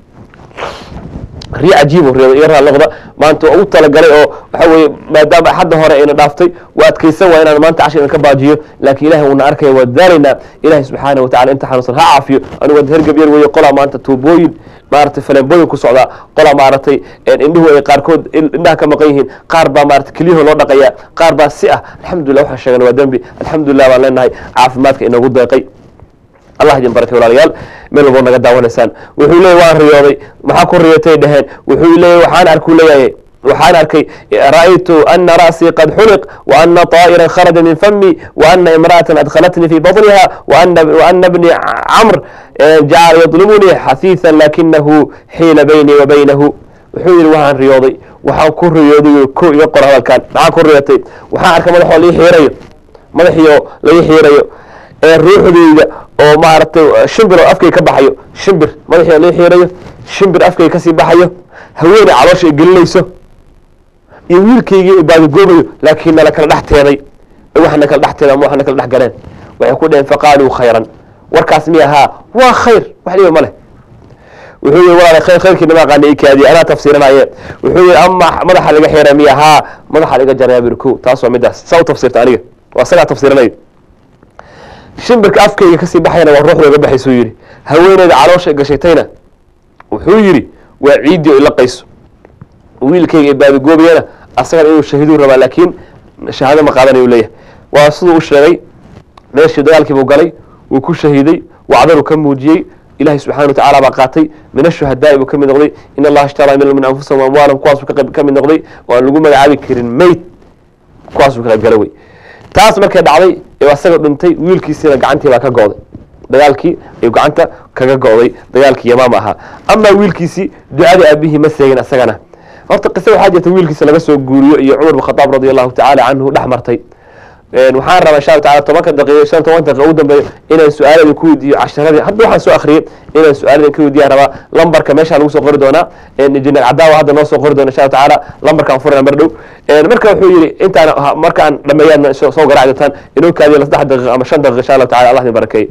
riyo cajiib u riyooday iyo raalnoqda maanta waa ugu talagalay oo waxa weeye maadaama axadda hore ayna dhaaftay waa adkaysan waa inaan maanta cashir ka baajiyo laakiin ilahay wuuna arkaya waa daaraynaa ilahay subxaana watacala inta xanuunsan ha caafiyo anigu ad hergab yar weeye qolaa maanta tuubooyin maaragtay faleembooyin ku socdaa qolaa maaragtay indhuhu ay qaarkood indhaha ka maqan yihiin qaar baa maaragtay keliyaho loo dhaqaya qaar baa si ah alxamdulillah waxaan sheegan waa dembi alxamdulillah baan leenahay caafimaadka inoogu deeqay allah idin barakay walaalayaal meel walbo naga daawanaysaan wuxuu leeyay waan riyooday maxaa ku riyotay dhaheen wuxuu leeyay waxaan arkuu leeyahay waxaan arkay ra'aytu ana ra'sii qad xuliq waana طaa'iran kharaja min fami waana imra'atan adkhalatnii fi baطniha waana bni camr jacala yadlimunii xahiiثa lakinahu xiila baynii wa baynahu wuxuu yihi waxaan riyooday waxaan ku riyooday ko iga qor hadalkan maxaa ku riyotay waxaan arkay madaxoo lii xiirayo madaxiio lai xiirayo ee ruuxdeyda oo maaragtay shimbir oo afkay ka baxayo shimbir madaxii loo xiirayo shimbir afkay kasii baxayo haweeney caloosha ay gelinayso iyo wiilkaygii ay baadigoobayo laakiin nala kala dhex teeday waxna kala dhex teeda ama waxna kala dhex galeen waxay ku dheheen faqaaluu khayran warkaas miya haa waa khayr wax dhiba ma leh wuxuu yihi walaal khayr khayrkii nama aqaana ikaadiye anaa tafsiiranaye wuxuu yihi ama madaxa laga xiira miya haa madaxa laga jaraya bir ko taas waa midaas saa u tafsiirta aniga waa isagaa tafsiiranay shimbirka afkayga kasii baxayana waa ruuxda ga baxaysuu yidhi haweeneyda caloosha gashatayna wuxuu yidhi waa ciiddii o ilaqayso wiilkayga ee baadigoobayana asagana inuu shahiiduu rabaa laakiin shahaado ma qaadanayu leeyahay waa siduu u sheegay meeshii dagaalkiibuu galay wuu ku shahiiday wacdaruu ka muujiyey ilahi subxana wa tacala baa qaatay min ashuhadaai buu ka mid noqday in allaha ishtaraa min min anfusahum amwaalam kuwaasuu ka qayb- ka mid noqday oo aan lagu magacaabi karin meyd kuwaasuu ka qayb gala wey taas markay dhacday ee asaga dhintay wiilkiisiina gacantii baa ka go'day dagaalkii ayuu gacanta kaga go'day dagaalkii yamaama ahaa amaa wiilkiisii ducadii aabihii ma seegin asagana horta qise waxaa jirta wiilkiisa laga soo guuriyo iyo cumar bin khadaab radi allahu tacaala canhu dhex martay waxaan rabaa insha allah taala tobanka daqiiqo shan toban daqiiqo ugu dambeeyo inaan su-aalada ku weydiiyo casharadii hadda waxaan soo akhriyey inaan su-aalada ka weydiiyaan rabaa lambarka meesha lagu soo qori doonaa injineer cadaawa hadda noo soo qori doona insha allah tacaala lambarkaan furana mar dhow marka wuxuu yidhi intaan markaan dhameeyaan soo garaaci doontaan inoo kaadiyo la saddex daqiiqo ama shan daqiiqo insha allah tacala allah idin barakeeye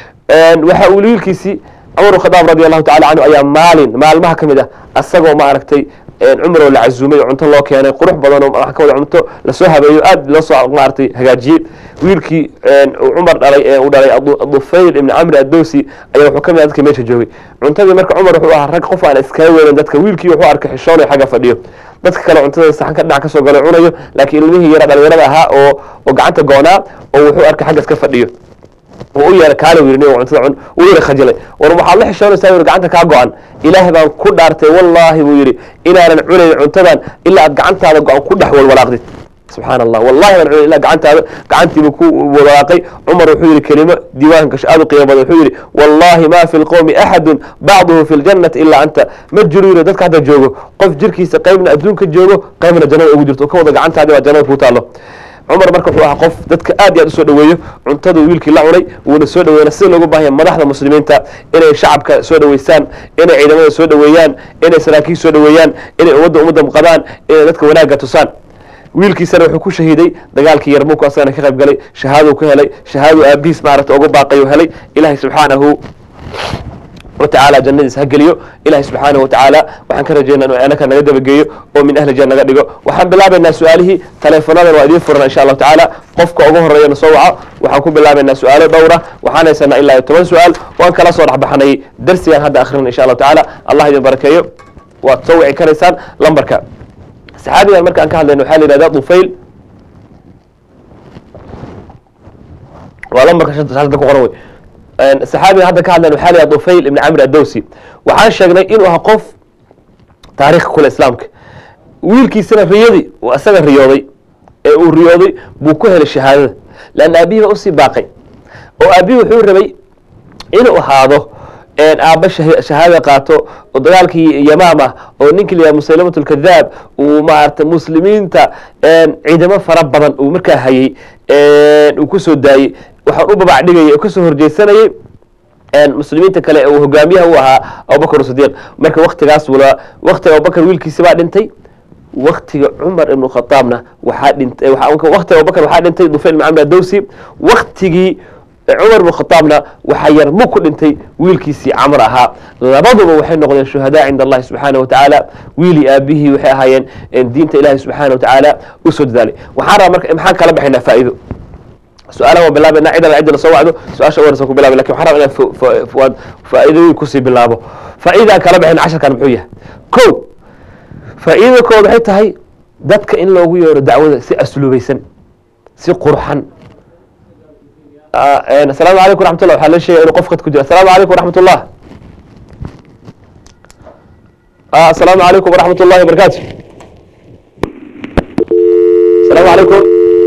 waxa uu wiilkiisii cumar bin khadaab radi allahu tacala canhu ayaa maalin maalmaha ka mid ah asagoo ma aragtay cumar oo la cazumay oo cunto loo keenay qurux badan oo wax ka wada cunto lasoo habeeyo aad loo soo maaragtay hagaajiyey wiilkii cumar dhalay ee uu dhalay dufayl ibni camri addowsi ayaa wuxuu ka mid ah dadka meesha joogay cuntadii marka cumar wuxuu ahaa rag qof aan iskaga weelin dadka wiilkii wuxuu arkay xishoonayo xagga fadhiyo dadka kale cuntada saxanka dhinac kasoo galo cunayo laakiin ilmihii yara dhalinyarada ahaa oo oo gacanta goonaa oo wuxuu arkay xagga iska fadhiyo u yeera kaala yiri nin cuntada cun uu yiri khajilay war waxaad la xishoonaysaa yiri gacanta kaa go-an ilaahay baan ku dhaartay wallaahi buu yidhi inaanan cunayn cuntadan ilaa aad gacantaada go-an ku dhex walwalaaqdid subxaan allah wallahi baan cunayn ilaa gacantaada gacantiibu ku walwalaaqay cumar wuxuu yidhi kelimo diiwaanka aad u qiimo badan wuxuu yidhi wallaahi ma fi lqowmi axadun bacduhu fi ljannati ilaa anta ma jiro yiri dadka hadda joogo qof jirkiisa qaybna adduunka joogo qaybna jannada ugu jirto oo ka wada gacantaadi baa jannada kuu taalo cumar marka wuxuu ahaa qof dadka aad iyo aad usoo dhaweeyo cuntadu wiilkii la cunay wuuna soo dhaweeyna sida loogu baahanya madaxda muslimiinta inay shacabka soo dhaweystaan inay ciidamada soo dhaweeyaan inay saraakiil soo dhaweeyaan inay ummadda ummadda muqadaan inay dadka wanaagga tusaan wiilkiisana wuxuu ku shahiiday dagaalkii yarmuku asagana ka qayb galay shahaaduu ka helay shahaaduu aabihiis maaragta ugu baaqayu helay ilaahay subxaanahu watacaala jannadiis ha geliyo ilahay subxaanahu watacaala waxaan ka rajeynaa inuu anaka naga dabageeyo oo min ahli jan naga dhigo waxaan bilaabaynaa su-aalihii taleefonadan waa idiin furana insha allahu tacaala qofka ugu horeeya na soo waco waxaan ku bilaabaynaa su-aalo dhowra waxaan haysanaa ilaa iyo toban su-aal waan kala soo dhexbaxnay darsigaan hadda akhrina insha allahu tacaala allah idin barakeeyo waad soo wici karaysaan lambarka saxaabigan marka aan ka hadlayno waxaa la yihahdaa dufayl waa lambarka shanta ku qoran wey saxaabiga hadda ka hadlan waxaa la yihahda dufayl ibni camr addowsi waxaan sheegnay inuu ahaa qof taariikha kule islaamka wiilkiisana riyadii uu asaga riyooday ee uu riyooday buu ku helay shahaadada leanna aabihii baa usii baaqay oo aabihii wuxuu rabay inuu ahaado aabba shahaada qaato oo dagaalkii yamaama oo ninkii layaha musaylamat lkadaab uu maarata muslimiinta ciidamo fara badan uu markaa hayey uu kusoo daayey waxaan u babac dhigayay oo kasoo horjeesanayay muslimiinta kale ee uu hogaamiyaha u ahaa abubakr sidiiq marka waktigaas wala waktiga abubakr wiilkiisi baa dhintay waktiga cumar ibnu khadaabna waxaa dhintay waktiga abubakr waxaa dhintay dufayl ibn camr adowsi waktigii cumar ibnu khadaabna waxaa yarmug ku dhintay wiilkiisii camr ahaa labaduba waxay noqdeen shuhadaa cinda allahi subxaana wa tacaala wiilii aabihii waxay ahaayeen diinta ilahi subxaana wa tacaala usoo dadaalay waxaan rabaa marka maxaan kala baxaynaa faa'iido su-aalaha waan bilaabana cid alla cidda soo wacdo su-aasha warsan ku bilaabay lakin waxaan rabaa inaan faa'iidooyin kusii bilaabo faa'iidaan kala baxayna casharkan muxuu yahay ko faa'iida kood waxay tahay dadka in loogu yeero dacwada si asluubaysan si qurxan asalaamu calaykum raxmatullah waxaa la sheegaya inuu qof khad ku jiro asalaamu calaykum waraxmat ullah asalaamu calaykum waraxmat ullahi wabarakaatu asalaamu calaykum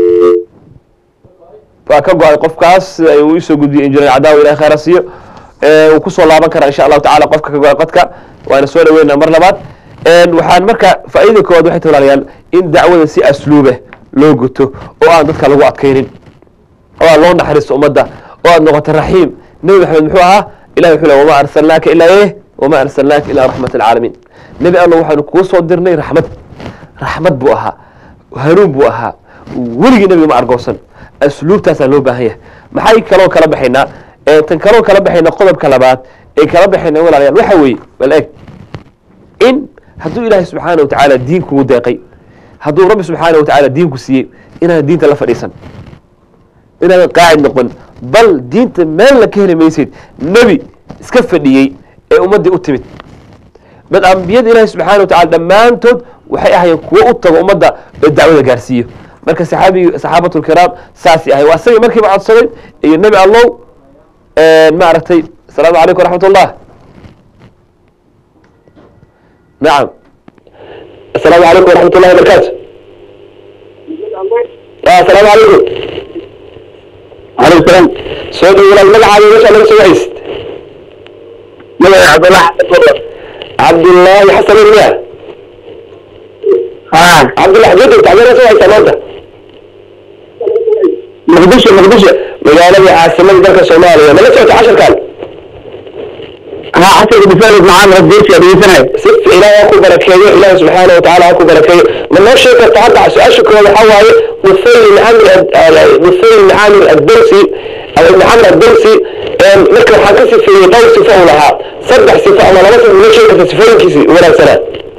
waa ka go-ay qofkaas sida uu isoo gudbiyey injineer cadaawa ilahay khayra siiyo uu kusoo laaban karaa insha allahu tacala qofka ka go-ay qodka waana soo dhaweynaa mar labaad waxaan marka faa'iida koowaad waxay tahay walaalayaal in dacwada si asluube loo guto oo aan dadka lagu adkaynin oo aan loo naxariisto ummadda oo aad noqoto raxiim nebi maxamed muxuu ahaa ilahi wuxuu le wamaa arsalnaaka ilaa eh wamaa arsalnaaka ilaa raxmat alcaalamiin nebi alla waxaanu kuu soo dirnay raxmad raxmad buu ahaa hanuun buu ahaa weligii nebiga ma argoosan asluubtaasaa loo baahan yahay maxay kaloo kala baxaynaa ee tan kaloo kala baxayna qodobka labaad ee kala baxayna walaalayaal waxa weeye bal eg in hadduu ilaahay subxaana watacaala diin kugu deeqay hadduu rabbi subxaana watacaala diinku siiyey inaadan diinta la fadhiisan inaadan qaacid noqon bal diinta meel la ka heli maysid nebi iska fadhiyey ee ummaddii u timid bal ambiyada ilaahay subxaana watacala dhammaantood waxay ahayeen kuwo u tago ummadda oo dacwada gaarsiiyo marka saxaabigi saxaabatulkiraam saasi ahay waa isagii markiiba codsaday iyo nebi allow maaragtay asalaamu calaykum waraxmat ullah nacam asalaamu calaykum waraxmat ullahi wabarakaatu asalaamu calaykum عليكم السلام soo dhow walaal magacaaga meeshaa laga soo wahaysid مدعي عبد الله حسن فضل cabdullaahi xasan ilmiya ها cabdullah xagee joogta xagee laga soo wahaysaa maanta مقدشة مقدشة magaaladii caasimada dalka soomaaliya mala socota casharkan ها حسن بفارق معانا رديتي أبي سنة si ilaahay ha ku barakeeyo ilaahay subxaana watacaala ha ku barakeeyo ma noo sheegi karta hadda su-aasha koowaad waxaa waaye dufayl ibn camr dufayl ibn camir addawsi ama ibn camr addawsi marka waxaan ka sifeeyey dhowr sifo uu lahaa saddex sifo ama laba sifo noo sheegi karta sifooyinkiisi wanaagsanaa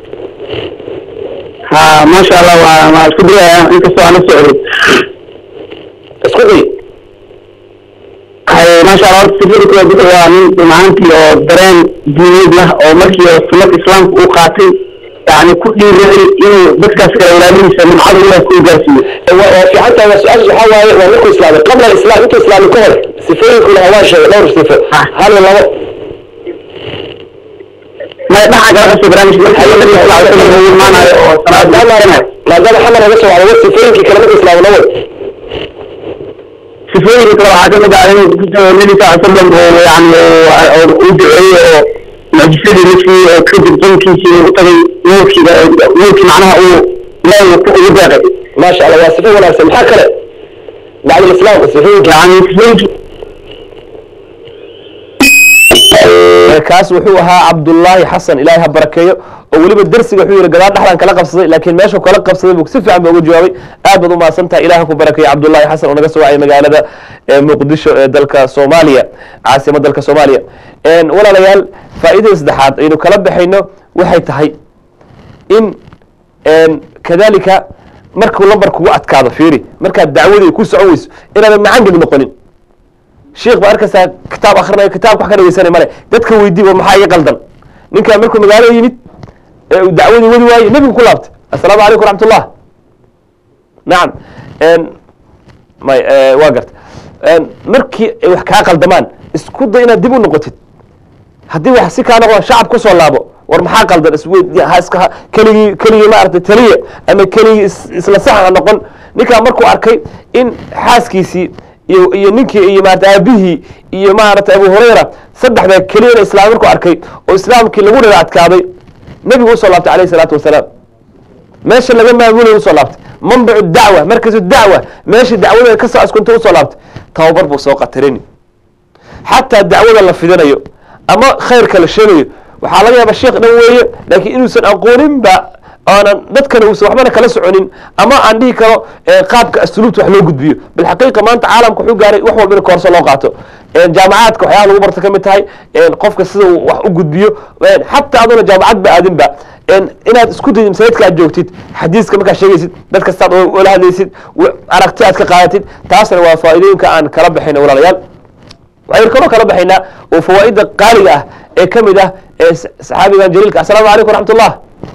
ها ما شاء الله ما أسكت أنت سؤال السعودي isku day هاي ما شاء الله سفير كده بيت من معنتي أو درين دينيد له أو مركي أو سنة الإسلام وقاتل يعني كل رأي إنه بس كده ولا من من عدو الله كل جالسين waa fiican tahay waa su-aasha waxaa waaye waa markuu islaamay qabla alislaam intuu islaamay ka hor sifooyinku lahaa waa sheegay dhowr sifo hal iyo labo ما يضحك على نفسه برامج بس هي اللي يطلع هو معنا أو maadaama maadaama xamar laga soo wacday sifooyinkii kale markuu islaamay lawad سفير كده عجبنا على النبي صلى الله عليه وسلم يعني ودعي معجزة نفسي كذب جنكي وطبي نوكي نوكي معناها هو لا يبغى ما sha allah waa sifo wanaagsan maxaa kale bacd alislaam sifooyinka يعني سفير kaas wuxuu ahaa cabdullaahi xasan ilaahay ha barakeeyo oo weliba dersiga wuxuu yihi gadaal dhexdan kala qabsaday laakiin meeshuu kala qabsaday buu si fiican ba uga jawaabay aad baad u mahadsan tahay ilaah ha ku barakeeyo cabdullaahi xasan oo naga soo wacay magaalada ee muqdisho ee dalka soomaaliya caasimad dalka soomaaliya walaalayaal faa'iidada saddexaad aynu kala baxayno waxay tahay in kadalika markuu lambar kugu adkaado fiiri markaad dacwadii ku socon weyso inaadan macangeli noqonin sheekh baa arkaysaa kitaab akrinaya kitaabka wax ka dhegeysanay male dadka weydii war maxaa iga qaldan ninkaan markuu magaalo yimid ee uu dacwadii wadi waayey nebigu ku laabtay assalaamu calaykum waraxmatullah nacam may waa garta markii ay wax kaa qaldamaan isku day inaad dib u noqotid haddii wax si kaa noqdaan shacab kusoo laabo war maxaa qaldan iswe- ha iska ha- keligii keligii maaragtay taliya ama keligii is- isla sax ha noqon ninkaa markuu arkay in xaaskiisii iyo iyo ninkii iyo maarata aabihii iyo maaragtay abu hurayra saddexda keliyana islaam markuu arkay oo islaamkii lagu dhira adkaaday nebigu usoo laabtay alayhi salaatu wasalaam meesha laga maamulay usoo laabtay manbacu dacwa markazu dacwa meesha dacwada ka soo askunta usoo laabtay tababar buu soo qatarini xataa dacwada la fidinayo ama khayrka la sheegayo waxaa laga yaaba sheekh dhan weeye laakiin inuusan aqooninba oonan dadkana uusan waxbana kala soconin ama aan dhihi karo eh, qaabka asluubta wax loo gudbiyo bilxaqiiqa maanta caalamka wuxuu gaaray wax walba in koorso loo qaato Eh, jaamacaadka waxyaaba lagu barta ka mid tahay eh, qofka sida uu wax u gudbiyo Eh, xataa adoona jaamacad ba aadinba Eh, inaad isku dayid masaajidka aad joogtid xadiiska markaad sheegaysid dad kastaad ula hadlaysid w- aragti aad ka qaadatid taasna waa faa'iidooyinka aan kala baxayno walaalayaal waxaynu kaloo kala baxaynaa oo fawaa'idda qaaliga ah ee ka mid ah ee s- saxaabigan jaliilka assalaamu calaykum waraxmat ullah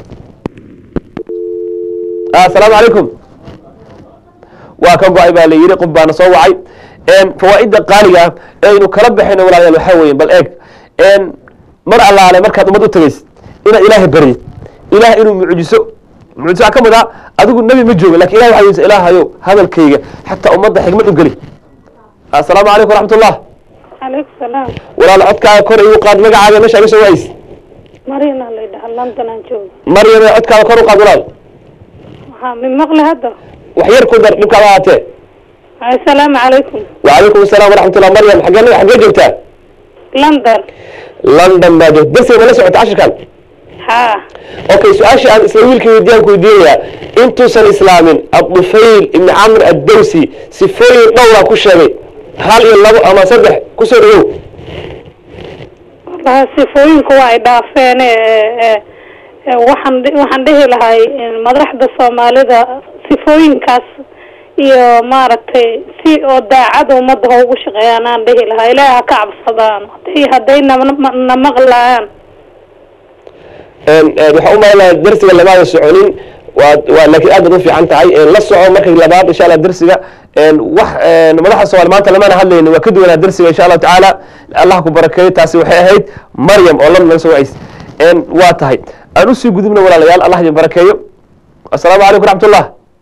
Ah, assalaamu calaykum waa ka go-ay baa la yidhi qof baana soo wacay fawaa'idda qaaliga ah ee aynu kala baxayno walaalayaal waxaa weeye bal eeg mar allaale markaad ummad u tagaysid inaad ilaahay baryid ilaah inuu mucjiso mucjiso waxaa ka mid ah adigu nebi ma joogo lakin ilah waxaa yidhi ilaahayow hadalkayga xataa ummadda xigmad u geli assalaamu calaykum waraxmat ullah عليك السلام walaal codkaaga kor igu qaad magacaaga meesha iga soo ways مرينا اللي ده لندن أنجو maryame codkaaga kor u qaad walaal waxaa min maqli hadda wax yar ku dar dhibkaada ahaatee assalaamu calaykum وعليكم السلام ورحمة الله مريم حقنا حقنا جبتها london لندن ما جبت بس ما سمعت عشر كان haa اوكي سؤال شيء عن اسرائيل كي يديان كي يديان انتو سن اسلام الطفيل ابن عمرو الدوسي سفوي دورا كشري هل يلو اما صدح كسريو wallahi sifooyinku waa ay dhaafeen ee, ee, ee, waxaan dhi- waxaan dhihi lahay in madaxda soomaalida sifooyinkaas iyo maaragtay si oo daacada ummadda ha ugu shaqeeyaan aan dhihi lahaa ilaahi ha ka cabsadaan haday hadday na- na maqlayaan waxaa u malaynaya darsiga lamaada soconin waa waa laakiin aad baad u fiican tahay la soco markay labaad insha allah darsiga wax madaxa soomaali maanta lamana hadlaynin waa ka duwanaa darsiga insha allahu tacaala allah ku barakeeyo taasi waxay ahayd maryam oo lan naga soo wacays waa tahay aan usii gudubna walaalayaal allah idin barakeeyo assalaamu calaykum raxmatullah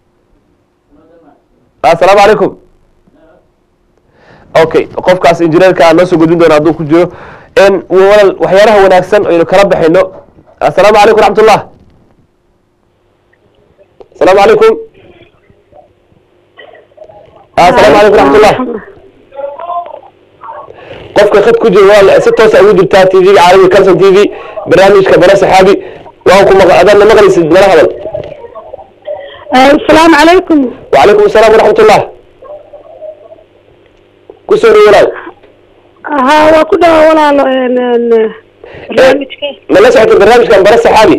assalaamu calaykum okay qofkaas injineerka aan noo soo gudbin doona hadduu ku jiro walaal waxyaalaha wanaagsan aynu kala baxayno assalaamu calaykum raxmatullah السلام عليكم السلام عليكم ورحمة الله qofka khad ku jira waa si toos ugu jirtaa t v-ga caalami calson t v barnaamijka bara saxaabi waan ku maq adana maqlaysid nala hadal asalaamu calaykum وعليكم السلام ورحمة الله kusoo dhow walaal haa waa ku dhawa walaalo barnaamijka ma la socota barnaamijkan bara saxaabi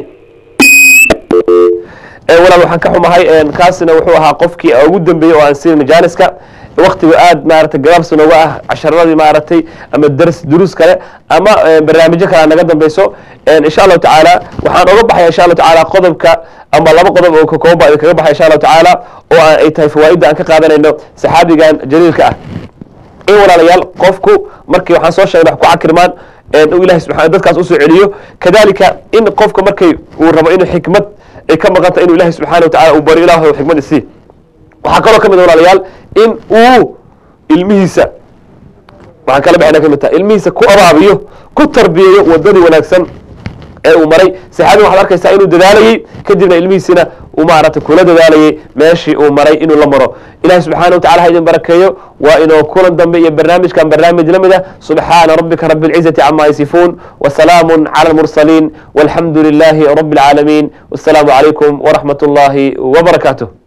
walaal waxaan ka xumahay kaasina wuxuu ahaa qofkii ugu dambeeyey oo aan siin jaaniska waktiga aad maaragtay gabaabsi nooga ah casharadii maaragtay ama dars duruus kale ama barnaamijyo kale naga dambeyso insha allahu tacaala waxaan oga baxaya insha allahu tacaala qodobka ama laba qodob oo kakooba idin kaga baxaya insha allahu tacaala oo ay tahay fawaa'idda aan ka qaadanayno saxaabigan jaliilka ah in walaalayaal qofku markii waxaan soo sheegnay wax ku cakirmaan uu ilahay subxana dadkaas usoo celiyo kadalika in qofka markay uu rabo inuu xikmad ay ka maqanta inuu ilahay subxaana watacala uu baro ilaah xikmad isii waxaa kaloo ka mid a walaalayaal in uu ilmihiisa waxaan kala baxayna ka mid tahay ilmihiisa ku abaabiyo ku tarbiyeeyo wadadii wanaagsan ee uu maray saxaabiga waxaad arkaysaa inuu dadaalayey kadibna ilmihiisina uu maaragtay kula dadaalayay meeshii uu maray inuu la maro ilahi subxaana watacala ha idin barakeeyo waa inoo kulan dambe iyo barnaamijkan barnaamij la mid ah subxaana rabbika rabi اlcizati cama yasifuun wasalaamu cala almursaliin walxamdu lilahi rabi اlcaalamiin wasalaamu calaykum waraxmat اllahi wbarakaatuh